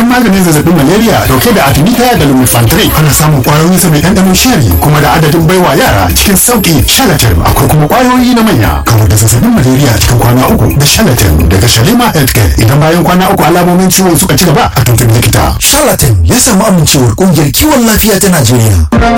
ingantaccen maganin zazzabin malaria dauke da artemisia da lumefantrine ana samun kwayoyin sa mai ɗanɗanon shari kuma da adadin baiwa yara cikin sauki shalatin akwai kuma kwayoyi na manya kamar da zazzabin malaria cikin kwana uku da shalatin daga shalima healthcare idan bayan kwana uku alamomin ciwon suka ci gaba a tuntuɓi likita Charlatan ya samu amincewar kungiyar kiwon lafiya ta Najeriya.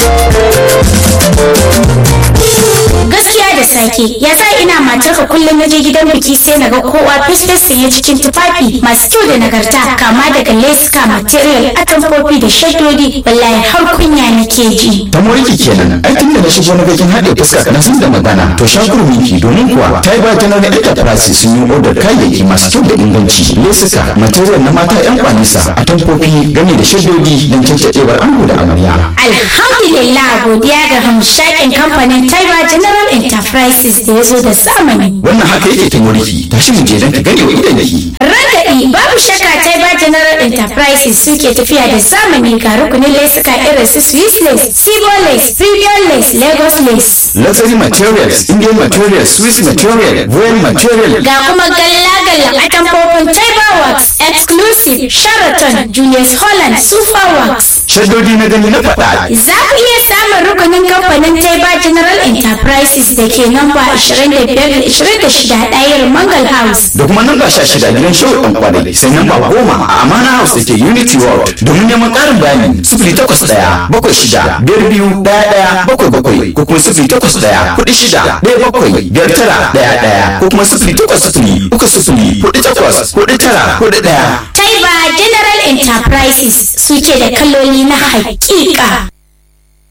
gaskiya da sake ya sa ina matarka kullum na je gidan biki sai na ga kowa fesfes sanye cikin tufafi masu kyau da nagarta kama daga leska material atamfofi da shaddodi wallahi har kunya nake ji ta moriki kenan ai tun da na shigo na bakin haɗe fuska na san da magana to shakur miki domin kuwa ta yi ba ta nan enterprise sun yi odar kayayyaki masu kyau da inganci lesuka material na mata yan kwanisa atamfofi game da shaddodi don cancaɗewar ango da amarya alhamdulillah godiya ga hamshakin kamfanin taiba general enterprises da ya zo da zamani wannan haka yake ta moriki tashi mu je don ka gane wa idan ki Ragaɗi babu shakka Taiba General Enterprises suke tafiya da zamani ga rukunin lesuka irin su Swiss lace, Sibo lace, Premium lace, Lagos lace. luxury materials indian materials swiss material royal material Ga kuma galla-galla a tamfofin Taiba Works, Exclusive, Sheraton, Julius Holland, Super Works. shaddodi na gani na faɗa Za ku iya samun rukunin kamfanin Taiba General Enterprises da ke namba 25-26 ɗayar Mangal House. da kuma namba sha shida gidan show ɗan kwanai sai namba goma a amana house da ke unity world domin neman ƙarin bayani sifili takwas ɗaya bakwai shida biyar biyu ɗaya ɗaya bakwai bakwai ko kuma sifili takwas ɗaya kuɗi shida ɗaya bakwai biyar tara ɗaya ɗaya ko kuma sifili takwas sifili uku sifili kuɗi takwas kuɗi tara kuɗi ɗaya. Taiba General Enterprises suke da kaloli na hakika.